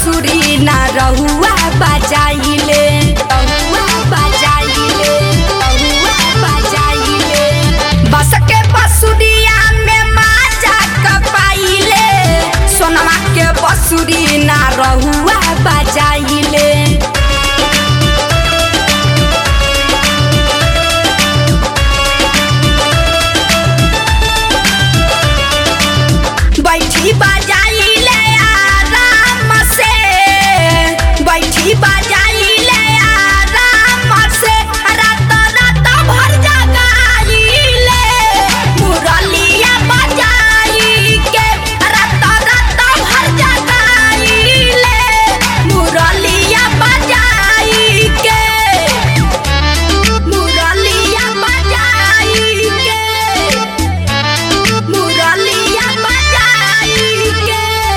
बसुरी ना रहुआ बजाइले रहुआ बजाइले रहुआ बजाइले बस के बसुरिया में माजा कपाइले सोनमा के बसुरी ना रहुआ बजाइले बैठी बजाइले आराम से बैठी बजाइले आराम से रात रात भर जगाइले मुरलिया बजाई के रात रात भर जगाइले मुरलिया बजाई के मुरलिया बजाई के मुरलिया बजाई के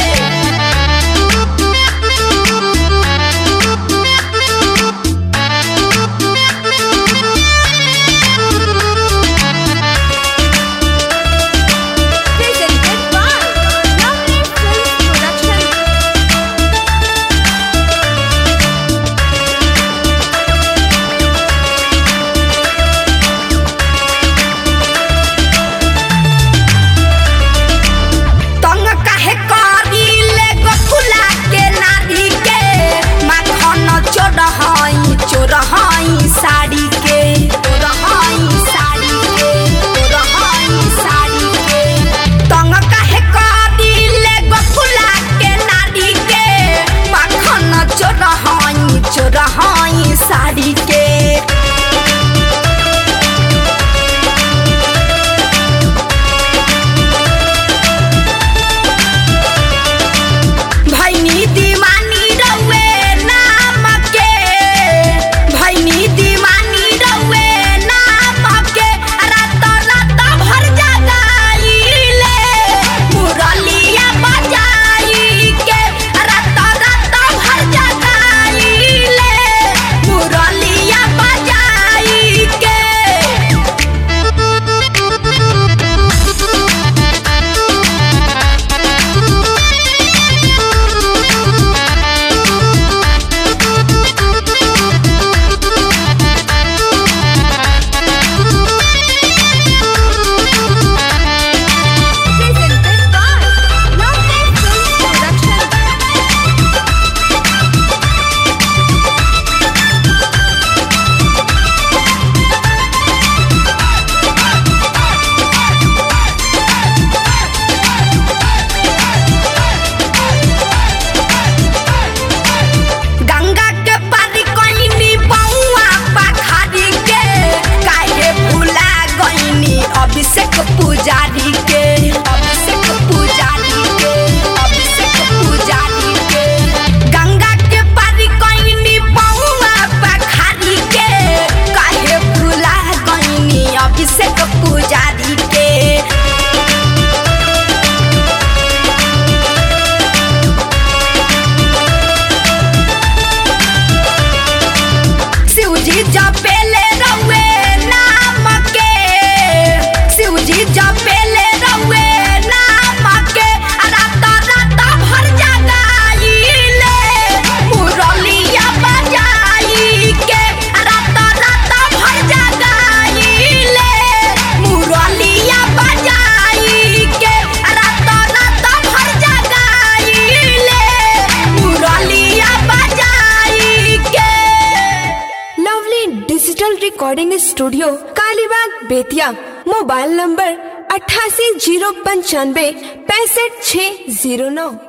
Presented by Lovely Films Production. तंग काहे करिले गोकुला के नारी के माखन चोरहई चोरहई साड़ी के चोरहई साड़ी के चोरहई साड़ी के तंग काहे करिले गोकुला के नारी के माखन चोरहई चोरहई साड़ी के भैनी दीवानी रउए नाम के भैनी दीवानी रउए नाम के रात रात भर जगाइले मुरलिया बजाई के रात रात भर जगाइले मुरलिया बजाई के Presented by Lovely Films Production. Ganga के पारी कइनी बउआ पखारी के काहे भुला गइनी अभिषेक पुजारी के अभिषेक पुजारी के अभिषेक पुजारी के गंगा के पारी कइनी बउआ पखारी के काहे भुला गइनी अभिषेक पुजारी के शिवजी जपेले रउए नाम के शिवजी जपेले रउए नाम के रात रात भर जगाइले मुरलिया बजाई के रात रात भर जगाइले मुरलिया बजाई के रात रात भर जगाइले मुरलिया बजाई के lovely digital recording studio Kalibagh Bettiah mobile number अट्ठासी जीरो पंचानवे पैंसठ छः जीरो नौ